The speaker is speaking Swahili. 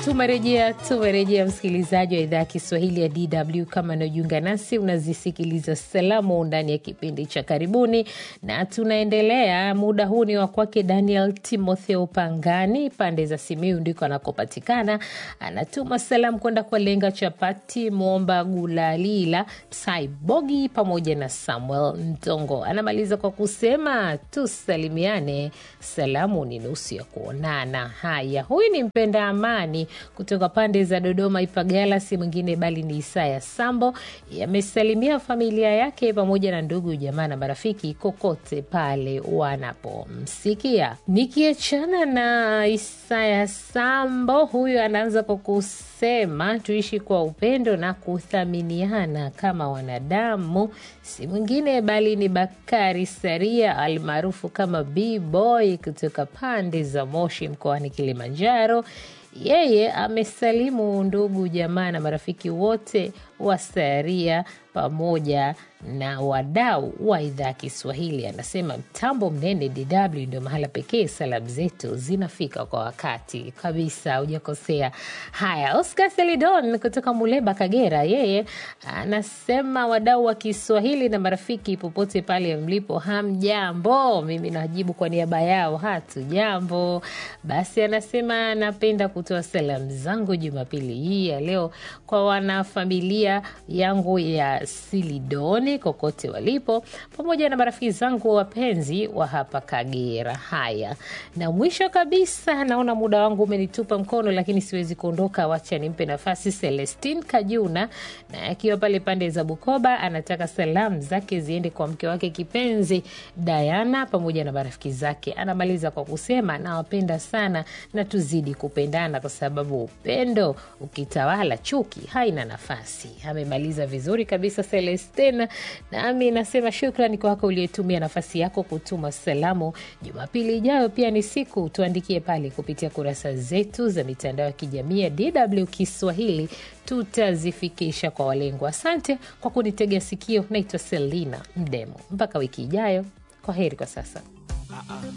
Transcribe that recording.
Tumerejea, tumerejea msikilizaji wa idhaa ya Kiswahili ya DW. Kama unaojiunga nasi, unazisikiliza salamu ndani ya kipindi cha karibuni, na tunaendelea. Muda huu ni wa kwake Daniel Timotheo Pangani, pande za Simiu ndiko anakopatikana. Anatuma salamu kwenda kwa Lenga Chapati, Momba Gulalila, Saibogi pamoja na Samuel Ntongo. Anamaliza kwa kusema tusalimiane, salamu ni nusu ya kuonana. Haya, huyu ni mpenda amani kutoka pande za Dodoma Ipagala, si mwingine bali ni Isaya Sambo. Yamesalimia familia yake pamoja na ndugu jamaa na marafiki kokote pale wanapomsikia. Nikiachana na Isaya Sambo, huyu anaanza kwa kusema tuishi kwa upendo na kuthaminiana kama wanadamu, si mwingine bali ni Bakari Saria almaarufu kama B-Boy kutoka pande za Moshi mkoani Kilimanjaro. Yeye amesalimu ndugu jamaa na marafiki wote wa Saria pamoja na wadau wa idhaa ya Kiswahili. Anasema mtambo mnene DW ndio mahala pekee salamu zetu zinafika kwa wakati kabisa, hujakosea. Haya, Oscar Selidon kutoka Muleba, Kagera, yeye anasema wadau wa Kiswahili na marafiki popote pale mlipo, hamjambo? Mimi najibu kwa niaba yao, hatu jambo. Basi anasema napenda kutoa salamu zangu Jumapili hii ya leo kwa wanafamilia yangu ya Silidoni kokote walipo, pamoja na marafiki zangu wapenzi wa hapa Kagera. Haya, na mwisho kabisa, naona muda wangu umenitupa mkono, lakini siwezi kuondoka, wacha nimpe nafasi Celestin Kajuna, na akiwa pale pande za Bukoba, anataka salamu zake ziende kwa mke wake kipenzi Diana pamoja na marafiki zake. Anamaliza kwa kusema nawapenda sana na tuzidi kupendana, kwa sababu upendo ukitawala, chuki haina nafasi. Amemaliza vizuri kabisa Celestina, nami nasema shukrani kwako uliyetumia nafasi yako kutuma salamu. Jumapili ijayo pia ni siku, tuandikie pale kupitia kurasa zetu za mitandao ya kijamii ya DW Kiswahili, tutazifikisha kwa walengwa. Asante kwa kunitegea sikio. Naitwa Selina Mdemo, mpaka wiki ijayo. Kwa heri kwa sasa.